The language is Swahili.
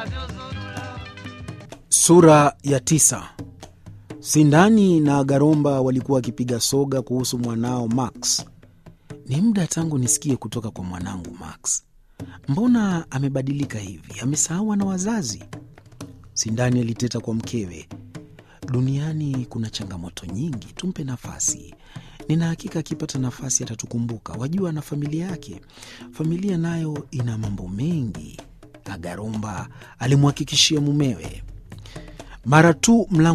Sura ya tisa. Sindani na Garomba walikuwa wakipiga soga kuhusu mwanao Max. Ni muda tangu nisikie kutoka kwa mwanangu Max. Mbona amebadilika hivi? Amesahau na wazazi? Sindani aliteta kwa mkewe. Duniani kuna changamoto nyingi, tumpe nafasi. Nina hakika akipata nafasi atatukumbuka. Wajua, na familia yake, familia nayo ina mambo mengi, Agaromba alimhakikishia mumewe. Mara tu mlango